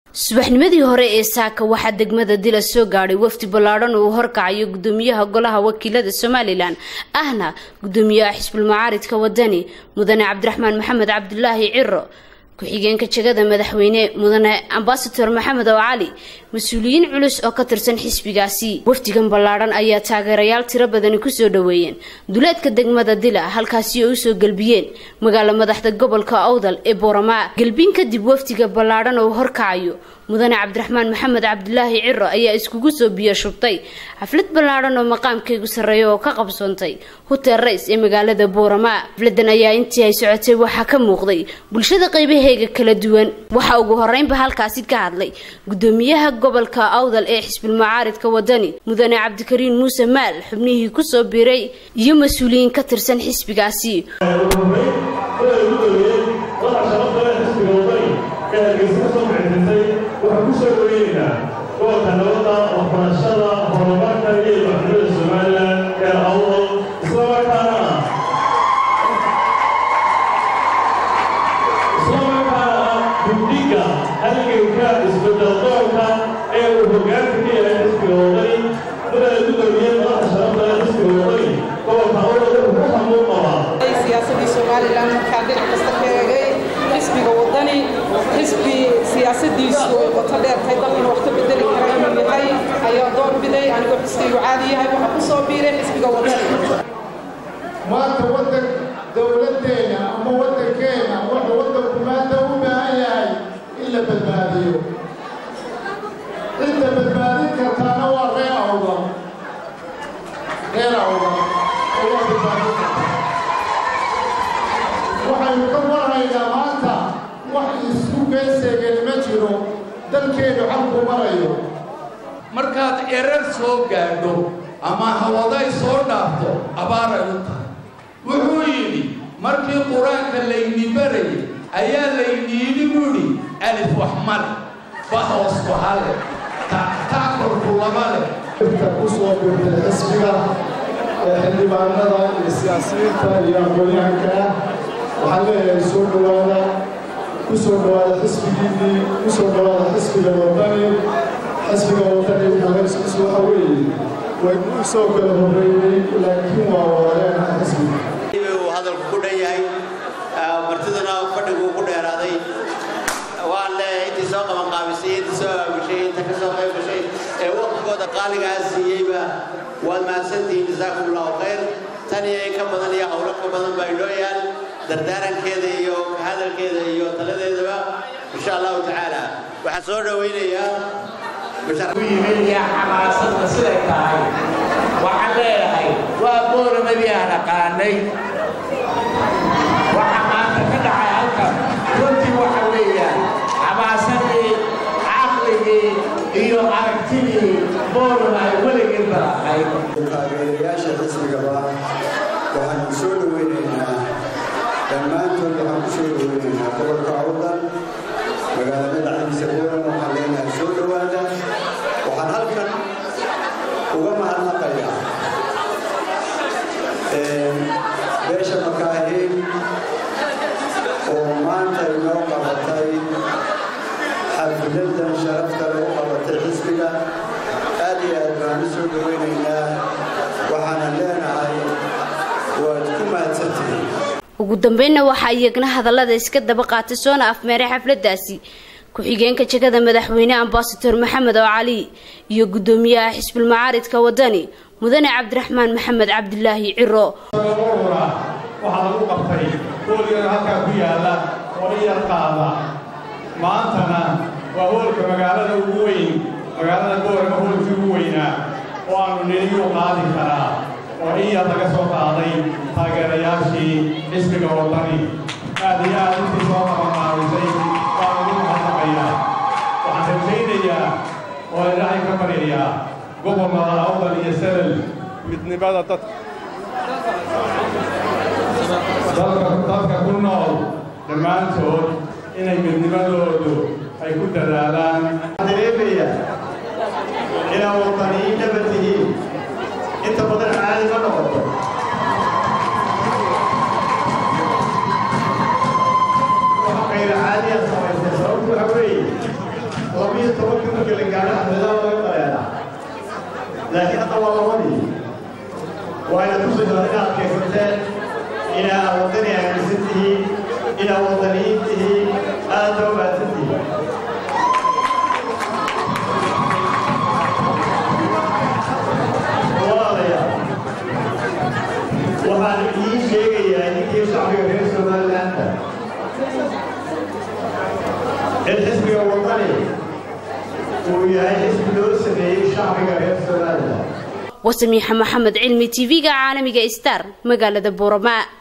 subaxnimadii hore ee saaka waxaa degmada dila soo gaadhay wafdi ballaadhan uu horkacayo gudoomiyaha golaha wakiilada somalilan ahna gudoomiyaha xisbul macaaridka wadani mudane cabdiraxmaan maxamed cabdulaahi ciro ku-xigeenka jegada madaxweyne mudane ambasador maxamed oo cali mas-uuliyiin culus oo ka tirsan xisbigaasi wafdigan ballaadhan ayaa taageerayaal tiro badani kusoo dhoweeyeen duleedka degmada dila halkaasi oo usoo gelbiyeen magaalo madaxda gobolka awdal ee booramaa gelbin kadib wafdiga ballaadhan oo horkacayo mudane cabdiraxmaan maxamed cabdulaahi ciro ayaa iskugu soo biyo shubtay xaflad ballaadhan oo maqaamkaygu sarreeya oo ka qabsoontay hotel rays ee magaalada booramaa xafladan ayaa intii ay socotay waxaa ka muuqday bulshada qaybaheega kala duwan waxaa ugu horeynba halkaasi ka hadlay gudoomiyaha gobolka awdal ee xisbul macaaridka wadani mudane cabdikariin muuse maal xubnihii kusoo biiray iyo mas-uuliyiin ka tirsan xisbigaasi waxaan ku soo dhaweynaynaa gobolka nabadda waxbarashada horumarka iyo maxkamada somalilan ee awdal islamarkaana islamarkaana ah guddiga halganka isbedel doonka ee uu hogaanka ka yahay xisbiga wadani mudane gudoomiye madaxa sharafta ee xisbiga wadani gobolka awdal wuxuu ku hamuun qabaa siyaasadii somalilan markaa dhinac kasta ka eegay xisbiga wadani xisbi siyaasadiisu ay qoto dheertahay dalkana wax ka bedeli kara inuu yahay ayaa door biday anigoo xisbigu caadi yahay waxaa ku soo biiray xisbiga wadani maanta waddan dowladdeena ama waddankeena wuxuu waddanku maanta u baahan yahay in la badbaadiyo cidda badbaadin kartaana waa reer awda reer awda ayaa badbaadin karta waxaynu ka warhaynaa maanta wax isku geeseegani ma jiro dalkeennu xalku marayo markaad erar soo gaadho ama hawaday soo dhaafto abaaray u tahay wuxuu yidhi markii qur-aanka layni barayay ayaa layni yidhi buudhi alif wax male ba hoos waxale taakorku lama leh inta ku soo birtay xisbiga ee xildhibaanada iyo siyaasiyiinta iyo aqoon-yahanka ah waxaan leeyahay soo dhowaada ku soo dhowaada xisbigiinnii ku soo dhowaada xisbiga wadani xisbiga wadani hagaskiisu waxa weeye waynu u soo kala horreeyey laakiin waa wadaaleena xisbiga uu hadalku ku dhan yahay martiduna fadhigu ku dheeraaday waan leeyahay intii soo qabanqaabisay intii soo aabushay inta ka soo qayb gashay ee waqtigooda qaaligaa siiyeyba waad mahadsantihiin jasaakum allahu khayr tan iyo in ka badan iyo howlo ka badan baa inoo yaal dardaarankeeda iyo hadalkeeda iyo taladeedaba insha allahu tacaala waxaan soo dhowaynayaa yimidya xamaasadda siday tahay waxaan leeyahay waa boolamadii aan aqaanay waxa maanta ka dhacay halkan runtii waxa weeyaan xamaasadii caqligii iyo aragtidii boolama ay weligii balaaqay taageerayaasha xisbigaba waxaanu soo dhoweynaynaa dhammaantood waxaan ku soo dhoweynaynaa gobolka awdal magaalada dhacdiisa boolan waxaan leenahay soo dhowaada waxaan halkan uga mahadnaqayaa beesha makaahiin oo maanta inoo qabatay xafladan sharafta lagu qabatay xisbiga aad iyo aad baan u soo dhoweynaynaa waxaana leenahay waad ku mahadsantihiin ugu dambeynna waxaa iyagna hadallada iska daba qaatay soona afmeeray xafladaasi ku-xigeenka jegada madaxweyne ambasador maxamed oo cali iyo gudoomiyaha xisbul macaaridka wadani mudane cabdiraxmaan maxamed cabdulaahi ciro waxaa lagu qabtay hoolgan halkaa ku yaalla oo in yar qaada maantana waa hoolka magaalada ugu weyn magaalada boorama hoolkii ugu weynaa oo aanu nidiyuu qaadi karaa oo in yar laga soo qaaday taageerayaashii xisbiga wadani aad iyo aad intii soo qabanqaabisay waan ugu mahadnaqayaa waxaan rajaynayaa oo ilaahay ka baryayaa gobolnada awdal iyo salal midnimada dadka dadka ku nool dhammaantood inay midnimadoodu ay ku dadaalaan dareemaya inaad wadaniyiin dhaba tihiin inta badan caadi ma noqoto waxa qayra caadiya samaysay sababtu waxa weeye iyo tobankii markii la gaadho xafladaha laga dareeraa laakiin hadda waa labadii waayna tusaysaa inaad adkaysateen inaad wadani aaminsan tihiin inaad wadaniyiin tihiin aad soo baadsan tihiin walaalayaal waxaan idiin sheegayaa ninkii shacbiga reer somalilaanda in xisbiga wadani uu yahay xisbi loo sameeyey shacbiga reer somaliland wasamiixa maxamed cilmi tv-ga caalamiga star magaalada buuramaa